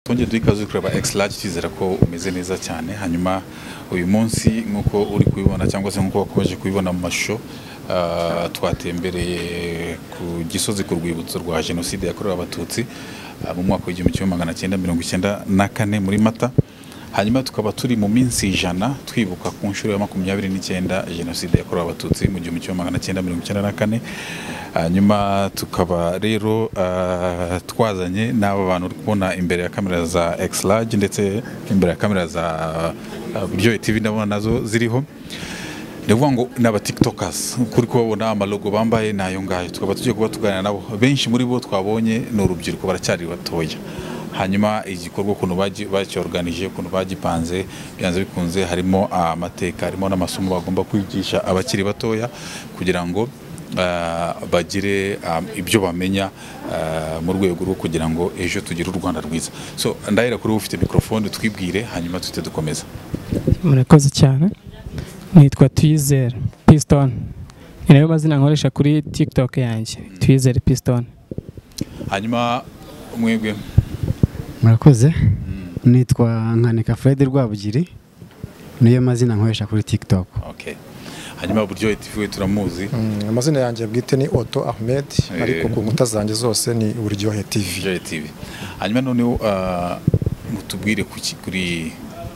twongeye duhe ikaze kureba X large twizera ko umeze neza cyane hanyuma uyu munsi nk'uko uri kubibona cyangwa se nk'uko wakomeje kubibona mu mashusho ah, twatembereye ku gisozi ku rwibutso rwa jenoside yakorewe abatutsi ah, mu mwaka w'igihumbi kimwe magana cyenda mirongo icyenda na kane muri mata hanyuma tukaba turi mu minsi ijana twibuka ku nshuro ya makumyabiri n'icyenda jenoside yakorewe abatutsi mu gihumbi kimwe magana cyenda mirongo icyenda na kane hanyuma tukaba rero ah, twazanye n'aba bantu uri kubona imbere ya kamera za X large ndetse imbere ya kamera za ah, buryohe TV ndabona nazo ziriho ni ukuvuga ngo ni aba tiktokers kuri kubabona amalogo bambaye ni ayo ngayo tukaba tugiye kuba tuganira nabo benshi muri bo twabonye ni urubyiruko baracyari batoya hanyuma igikorwa ukuntu bagi- bacyorganije ukuntu bagipanze byanze bikunze harimo amateka harimo n'amasomo bagomba kwigisha abakiri batoya kugira ngo ah, bagire ah, ibyo bamenya ah, mu rwego rwo kugira ngo ejo tugire u Rwanda rwiza so ndahera kuri ufite mikrofone twibwire hanyuma tuhite dukomeza murakoze cyane nitwa twizere piston ni nayo mazina nkoresha kuri tiktok yanjye twizere piston hanyuma mwebwe murakoze nitwa nkanika fred rwabugiri niyo mazina nkoresha kuri tiktok Okay. Hanyuma buryo TV we turamuzi. Mm, amazina yanjye bwite ni Otto Ahmed Eh. ariko ku nkuta zanjye zose ni Buryohe TV Buryo TV. Hanyuma noneho ah, mutubwire kuki kuri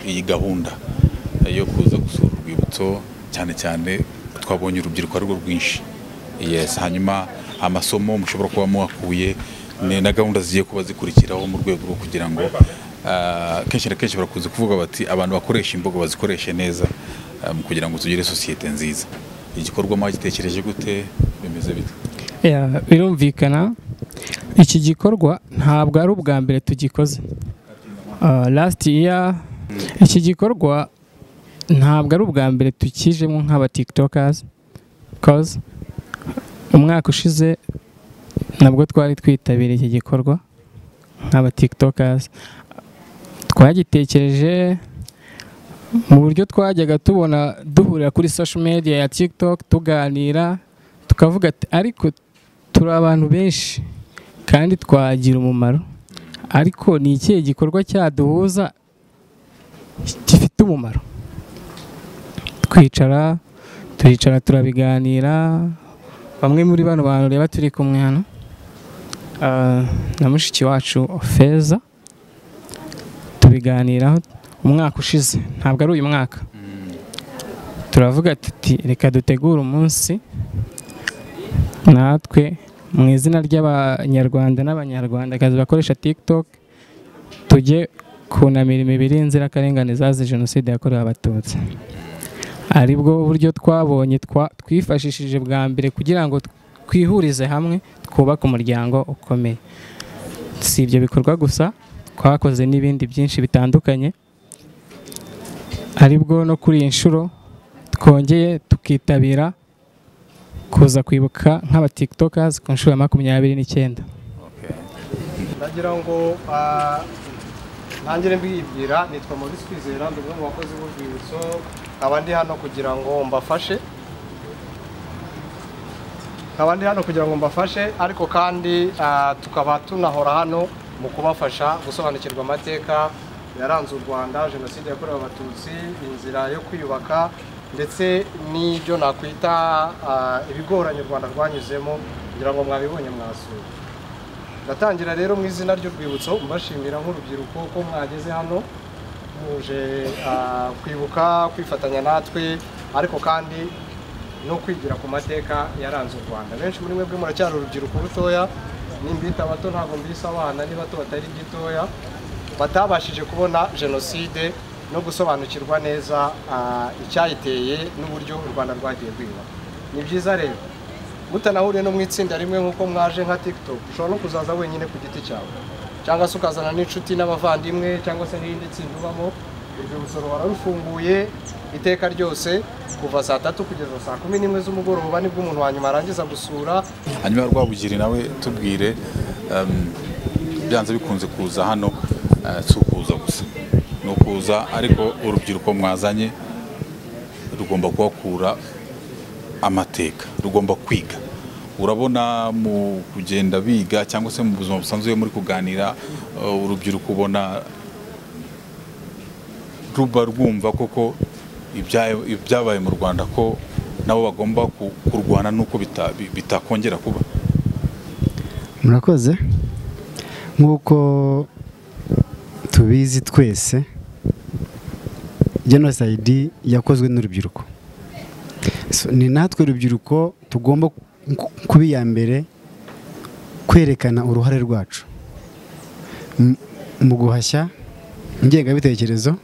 iyi gahunda yo kuza gusura urwibutso cyane cyane twabonye urubyiruko ari rwo rwinshi. Yes, hanyuma amasomo mushobora kuba muhakuye ni na gahunda zigiye kuba zikurikiraho mu rwego rwo kugira ngo ah, kenshi na kenshi barakunze kuvuga bati abantu bakoresha imbogo bazikoreshe neza ah, mu kugira ngo tugire sosiyete nziza igikorwa mwagitekereje gute bimeze bite Ya, birumvikana iki gikorwa ntabwo ari ubwa mbere tugikoze Ah, last year iki gikorwa ntabwo ari ubwa mbere tukijemo nk'aba tiktokers cause umwaka ushize nabwo twari twitabiriye iki gikorwa nk'aba tiktokers twagitekereje mu buryo twajyaga tubona duhurira kuri social media ya tiktok tuganira tukavuga ati ariko turi abantu benshi kandi twagira umumaro ariko ni ikihe gikorwa cyaduhuza gifite umumaro twicara turicara turabiganira bamwe muri bano bantu reba turi kumwe hano ah, na mushiki wacu feza tubiganiraho umwaka ushize ntabwo ari uyu mwaka turavuga tuti reka dutegure umunsi natwe mu izina ry'abanyarwanda n'abanyarwandakazi bakoresha tiktok tujye kunamira imibiri y'inzirakarengane zazize jenoside yakorewe abatutsi ari bwo buryo twabonye twa- twifashishije bwa mbere kugira ngo twihurize hamwe twubake umuryango ukomeye si ibyo bikorwa gusa twakoze n'ibindi byinshi bitandukanye ari bwo no kuri iyi nshuro twongeye tukitabira kuza kwibuka nk'aba tiktokers ku nshuro ya makumyabiri n'icyenda ndagira ngo ah, ntangire mbibwira nitwa Maurice Kwizera ndi umwe mu bakozi b'urwibutso nkaba ndi hano kugira ngo mbafashe nkaba ndi hano kugira ngo mbafashe ariko kandi ah, tukaba tunahora hano mu kubafasha gusobanukirwa amateka yaranze u Rwanda jenoside yakorewe abatutsi inzira yo kwiyubaka ndetse n'ibyo nakwita ah, ibigoranye u Rwanda rwanyuzemo kugira ngo mwabibonye mwasura ndatangira rero mu izina ry'urwibutso mbashimira nk'urubyiruko ko mwageze hano muje ah, kwibuka kwifatanya natwe ariko kandi no kwigira ku mateka yaranze u rwanda benshi muri mwebwe muracyari urubyiruko rutoya nimbita abato ntabwo mbisa abana n'ibato batari gitoya batabashije kubona jenoside no gusobanukirwa neza ah, icyayiteye n'uburyo u rwanda rwagiye rwiyubaka ni byiza rero mutanahuriye no mu itsinda rimwe nk'uko mwaje nka tiktok ushobora no kuzaza wenyine ku giti cyawe cyangwa se ukazana n'inshuti n'abavandimwe cyangwa se n'irindi tsinda ubamo urwibutso ruhora rufunguye iteka ryose kuva saa tatu kugeza saa kumi n'imwe z'umugoroba nibwo umuntu wa nyuma arangiza gusura hanyuma rwabugiri nawe tubwire um, byanze bikunze kuza hano eh, si ukuza gusa ni ukuza ariko urubyiruko mwazanye rugomba kuhakura amateka rugomba kwiga urabona mu kugenda biga cyangwa se mu buzima busanzwe muri kuganira uh, urubyiruko ubona ruba rwumva koko ibya- ibyabaye mu rwanda ko nabo bagomba ku- kurwana n'uko bita- bi- bitakongera kuba murakoze nk'uko tubizi twese jenoside yakozwe n'urubyiruko So, ni natwe urubyiruko tugomba ku- kuba iya mbere kwerekana uruhare rwacu M- mu guhashya ingengabitekerezo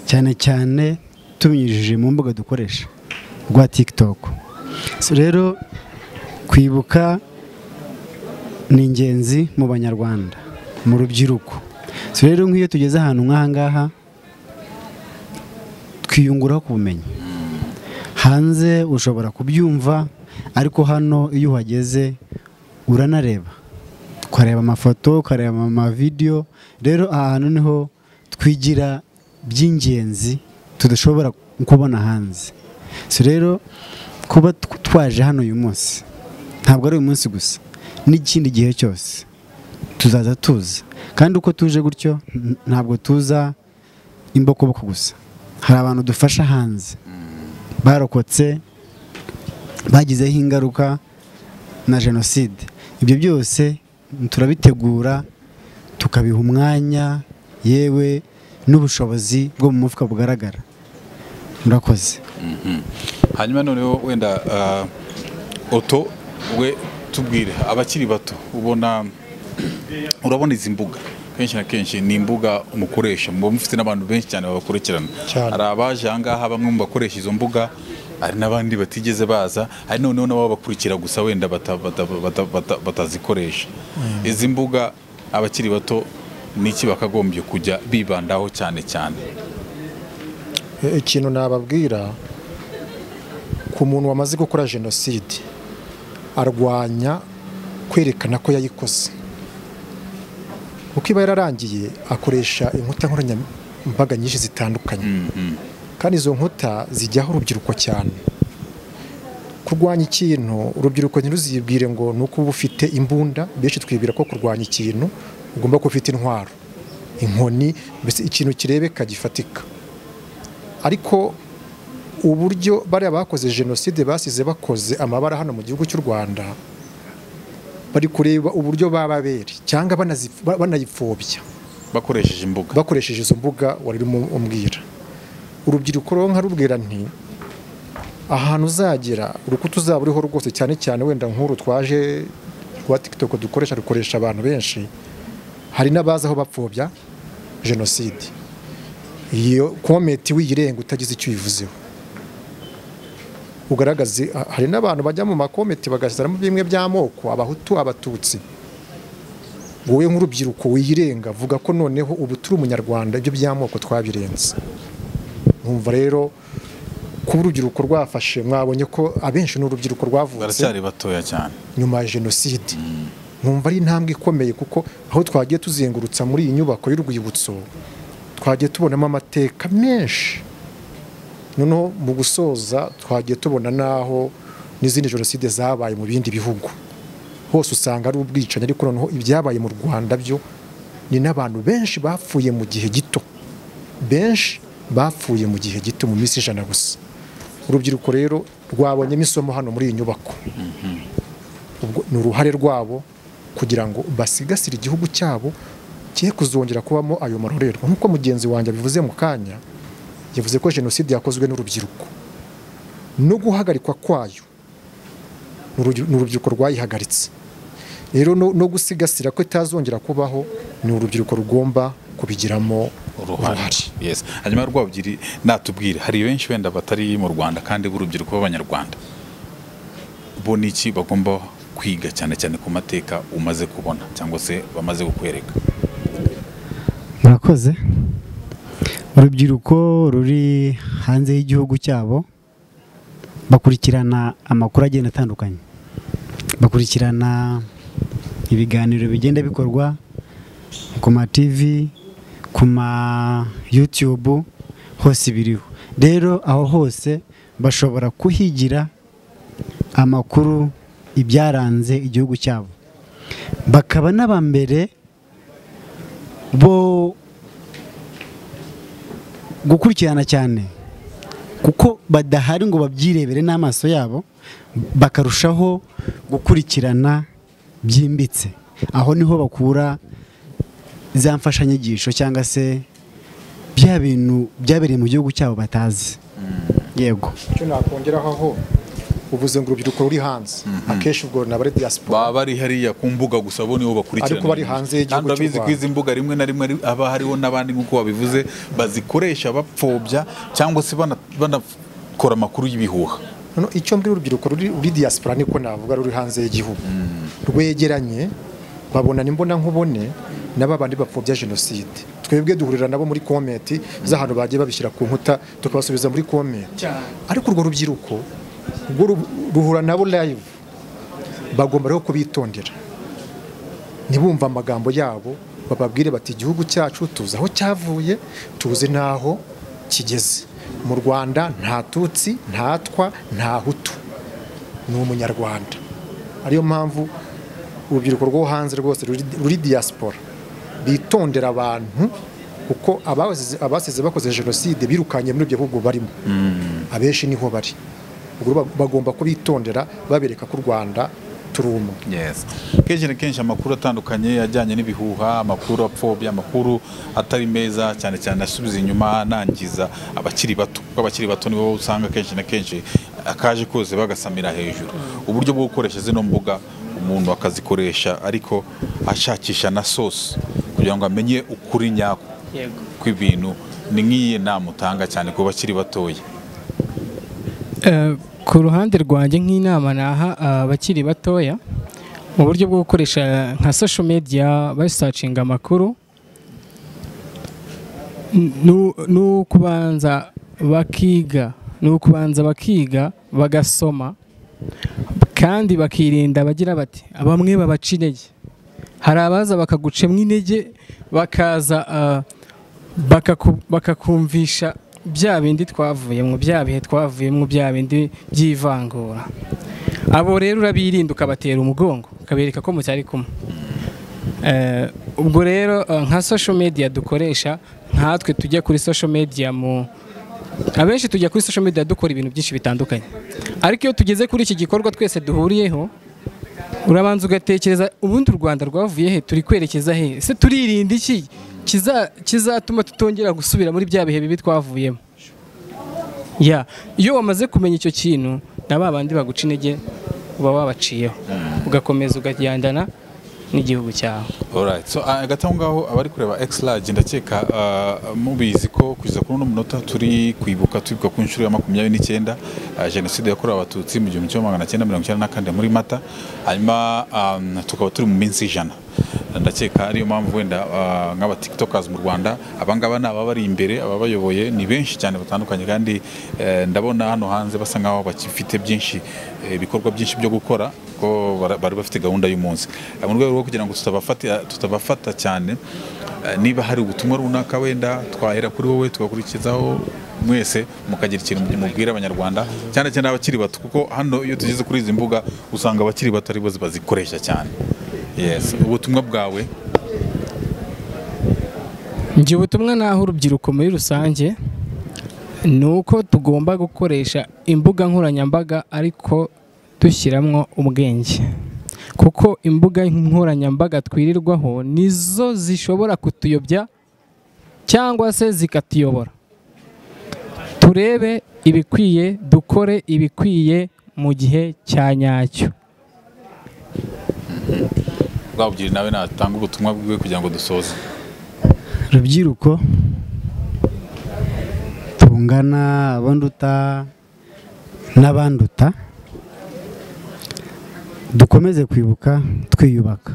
cyane cyane tubinyujije mu mbuga dukoresha rwa tiktok So, rero kwibuka ni ingenzi mu banyarwanda mu rubyiruko so rero nk'iyo tugeze ahantu nk'aha ngaha twiyunguraho ku bumenyi hanze ushobora kubyumva ariko hano iyo uhageze uranareba ukareba amafoto ukareba amavideyo rero aha hantu niho twigira by'ingenzi tudashobora kubona hanze so rero kuba tw- twaje hano uyu munsi ntabwo ari uyu munsi gusa n'ikindi gihe cyose tuzaza tuza kandi uko tuje gutyo n- ntabwo tuza imbokoboko gusa hari abantu dufasha hanze barokotse bagizeho ingaruka na jenoside ibyo byose turabitegura tukabiha umwanya yewe n'ubushobozi bwo mu mufuka bugaragara murakoze hanyuma noneho wenda ah, oto we tubwire abakiri bato ubona urabona izi mbuga kenshi na kenshi ni imbuga umukoresha muba mufite n'abantu benshi cyane babakurikirana Cyane. hari abaje aha ngaha bamwe mu bakoresha izo mbuga hari n'abandi batigeze baza hari noneho n'abo bakurikira gusa wenda bata- bata- bata- bata- batazikoresha izi mbuga abakiri bato n'iki bakagombye kujya bibandaho cyane cyane E- ikintu nababwira ku muntu wamaze gukora jenoside arwanya kwerekana ko yayikoze kuko iba yararangiye akoresha inkuta nkoranyambaga nyinshi zitandukanye kandi izo nkuta zijyaho urubyiruko cyane kurwanya ikintu urubyiruko ntiruzibwire ngo ni uko uba ufite imbunda benshi twibwira ko kurwanya ikintu ugomba kuba ufite intwaro inkoni mbese ikintu kirebeka gifatika ariko uburyo bariya bakoze jenoside basize bakoze amabara hano mu gihugu cy'u rwanda bari kureba uburyo bababere cyangwa banazi- ba- banayipfobya bakoresheje imbuga bakoresheje izo mbuga wari urimo umbwira urubyiruko rero nkarubwira nti ahantu uzagera urukuta uzaba uriho rwose cyane cyane wenda nk'uru twaje rwa tiktok dukoresha rukoresha abantu benshi hari n'abazi aho bapfobya jenoside iyo kometi wiyirenga utagize icyo uyivuzeho ugaragaze ha- hari n'abantu bajya mu makometi bagashyiramo bimwe by'amoko abahutu abatutsi wowe nk'urubyiruko wiyirenga vuga ko noneho ubu turi umunyarwanda ibyo by'amoko twabirenze nkumva rero kuba urubyiruko rwafashe mwabonye ko abenshi ni urubyiruko rwavutse baracyari batoya cyane nyuma ya jenoside nkumva ari intambwe ikomeye kuko aho twagiye tuzengurutsa muri iyi nyubako y'urwibutso twagiye tubonamo amateka menshi noneho mu gusoza twagiye tubona n'aho n'izindi jenoside zabaye mu bindi bihugu hose usanga ari ubwicanyi ariko noneho ibyabaye mu rwanda byo ni n'abantu benshi bapfuye mu gihe gito benshi bapfuye mu gihe gito mu minsi ijana gusa urubyiruko rero rwabonyemo isomo hano muri iyi nyubako ubwo ni uruhare rwabo kugira ngo basigasire igihugu cyabo cye kuzongera kubamo ayo marorerwa nk'uko mugenzi wanjye abivuze mu kanya yavuze ko jenoside yakozwe n'urubyiruko no guhagarikwa kwayo ni urubyi- ni urubyiruko rwayihagaritse rero no no gusigasira ko itazongera kubaho ni urubyiruko rugomba kubigiramo uruhare uruhare yes hanyuma rwabugiri natubwire hari benshi wenda batari mu rwanda kandi b'urubyiruko b'abanyarwanda bo ni iki bagomba kwiga cyane cyane ku mateka umaze kubona cyangwa se bamaze kukwereka murakoze urubyiruko ruri hanze y'igihugu cyabo bakurikirana amakuru agenda atandukanye bakurikirana ibiganiro bigenda bikorwa ku ma tivi ku ma yutube hose biriho rero aho hose bashobora kuhigira amakuru ibyaranze igihugu cyabo bakaba n'aba mbere bo gukurikirana cyane kuko badahari ngo babyirebere n'amaso yabo bakarushaho gukurikirana byimbitse aho niho bakura za mfashanyigisho cyangwa se bya bintu byabereye mu gihugu cyabo batazi yego icyo nakongeraho aho uvuze ngo urubyiruko ruri hanze akenshi ubwo ni abari diaspora baba bari hariya ku mbuga gusa bo nibo bakurikirana Ariko bari hanze y'igihugu kandi abizi cy'u ko izi mbuga rimwe na rimwe ari- haba hariho n'abandi nk'uko babivuze bazikoresha bapfobya cyangwa se bana- banakora amakuru y'ibihuha noneho icyo mbwira urubyiruko ruri ruri diaspora niko navuga ruri hanze y'igihugu rwegeranye babona n'imbona nkubone n'aba bandi bapfobya jenoside twebwe duhurira nabo muri komenti z'ahantu bagiye babishyira ku nkuta tukabasubiza muri komenti ariko urwo rubyiruko rwo ru- ruhura nabo live bagomba rero kubitondera ntibumve amagambo yabo bababwire bati igihugu cyacu tuzi aho cyavuye tuzi n'aho kigeze mu rwanda nta tutsi ntatwa nta hutu ni umunyarwanda ariyo mpamvu urubyiruko rwo hanze rwose ruri- ruri diaspora bitondera abantu kuko abasize abasize bakoze jenoside birukanye muri ibyo bihugu barimo abenshi niho bari Ubwo ba- bagomba kubitondera babereka ko u rwanda turuma Yes. kenshi na kenshi amakuru atandukanye ajyanye n'ibihuha amakuru apfobya amakuru atari meza cyane cyane asubiza inyuma anangiza abakiri bato kuko abakiri bato nibo usanga kenshi na kenshi akaje kose bagasamira hejuru uburyo bwo gukoresha zino mbuga umuntu akazikoresha ariko ashakisha na sosi kugira ngo amenye ukuri nyako yego kw'ibintu ni nk'iyi nama utanga cyane ku bakiri batoya Eh, ku ruhande rwanjye nk'inama naha abakiri batoya mu buryo bwo gukoresha nka social media basacinga amakuru n- nu- nu kubanza bakiga ni ukubanza bakiga bagasoma kandi bakirinda bagira bati bamwe babaca intege hari abaza bakagucamo intege bakaza ah, bakaku- bakakumvisha bya bindi twavuyemo bya bihe twavuyemo bya bindi by'ivangura abo rero urabirinda ukabatera umugongo ukabereka ko mucyari kumwe Eh, ubwo rero eh, nka social media dukoresha nkatwe tujya kuri social media mu abenshi tujya kuri social media dukora ibintu byinshi bitandukanye ariko iyo tugeze kuri iki gikorwa twese duhuriyeho urabanza ugatekereza ubundi u rwanda rwavuye he turi kwerekeza he se turirinda iki kiza- kizatuma tutongera gusubira muri bya bihe bibi twavuyemo ya iyo wamaze kumenya icyo kintu na ba bandi baguca intege uba wabaciyeho ugakomeza ukagendana n'igihugu cyawe Alright. So, ah, hagati aho ngaho abari kureba X large ndakeka ah, mubizi ko kugeza kuri uno munota turi kwibuka twibuka ku nshuro ya makumyabiri n'icyenda ah, jenoside yakorewe abatutsi mu gihumbi kimwe magana cyenda mirongo icyenda na kane muri mata hanyuma ah, tukaba turi mu minsi ijana ndakeka ariyo mpamvu wenda ah, nk'abatiktokazi mu rwanda abangaba ni ababari imbere ababayoboye ni benshi cyane batandukanye kandi eh, ndabona hano hanze basa nkaho bakifite byinshi eh, ibikorwa byinshi byo gukora ko bara- bari bafite gahunda y'umunsi Eh, mu rwego rwo kugira ngo tutabafata tutabafata cyane eh, niba hari ubutumwa runaka wenda twahera kuri wowe tugakurikizaho mwese mukagira ikintu mubwira abanyarwanda cyane cyane abakiri bato kuko hano iyo tugeze kuri izi mbuga usanga abakiri bato aribo bazikoresha cyane yes ubutumwa bwawe njye ubutumwa naho urubyiruko muri rusange ni uko tugomba gukoresha imbuga nkoranyambaga ariko dushyiramo ubwenge kuko imbuga nkoranyambaga twirirwaho nizo zishobora kutuyobya cyangwa se zikatuyobora turebe ibikwiye dukore ibikwiye mu gihe cya nyacyo bwabugira nawe natanga ubutumwa bwiwe kugira ngo dusoze rubyiruko tungana abanduta n'abanduta dukomeze kwibuka twiyubaka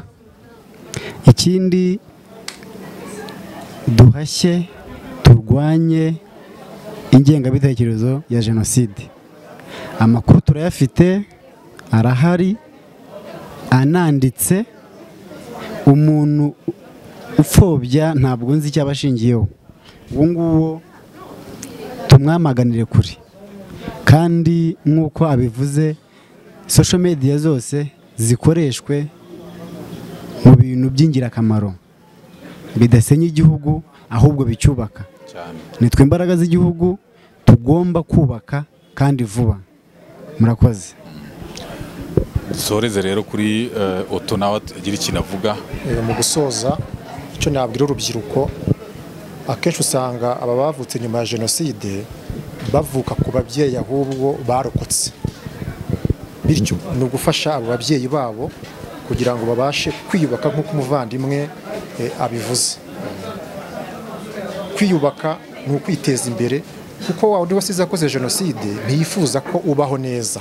ikindi duhashye turwanye ingengabitekerezo ya jenoside amakuru turayafite arahari ananditse umuntu upfobya ntabwo nzi icyo aba ashingiyeho uwo nguwo tumwamaganire kure kandi nk'uko abivuze social media zose zikoreshwe mu bintu by'ingirakamaro bidasenya igihugu ahubwo bicyubaka cyane nitwe imbaraga z'igihugu tugomba kubaka kandi vuba murakoze dusoreze rero kuri eh, oto nawe agira ikintu avuga Eh, mu gusoza icyo nabwira urubyiruko akenshi usanga aba bavutse nyuma ya jenoside bavuka ku babyeyi ahubwo barokotse bityo ni ugufasha abo babyeyi babo kugira ngo babashe kwiyubaka nk'uko umuvandimwe eh, abivuze kwiyubaka ni ukwiteza imbere kuko wa wundi wasize akoze jenoside ntiyifuza ko ubaho neza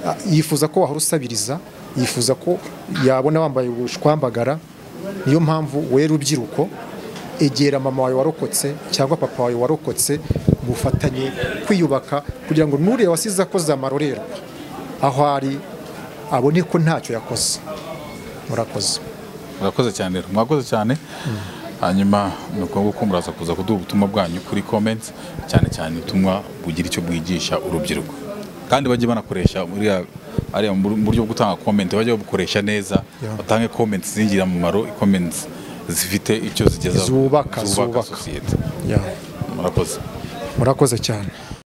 Ah, yifuza ko wahora usabiriza yifuza ko yabona wambaye ubushwambagara niyo mpamvu we rubyiruko egera mama wawe warokotse cyangwa papa wawe warokotse mufatanye kwiyubaka kugira ngo nuriya wasize akoze amarorerwa aho ari abone ko ntacyo yakoze murakoze murakoze cyane rero mwakoze cyane hanyuma ni ukuvuga ko muraza kuza kuduha ubutumwa bwanyu kuri comments cyane cyane ubutumwa bugira icyo bwigisha urubyiruko kandi bajye banakoresha muri ya- ariya mu buryo bwo gutanga comment bajye babukoresha neza batange comments zingira umumaro comments zifite icyo zigeza Zubaka, zubaka. sosiyete Ya, murakoze murakoze cyane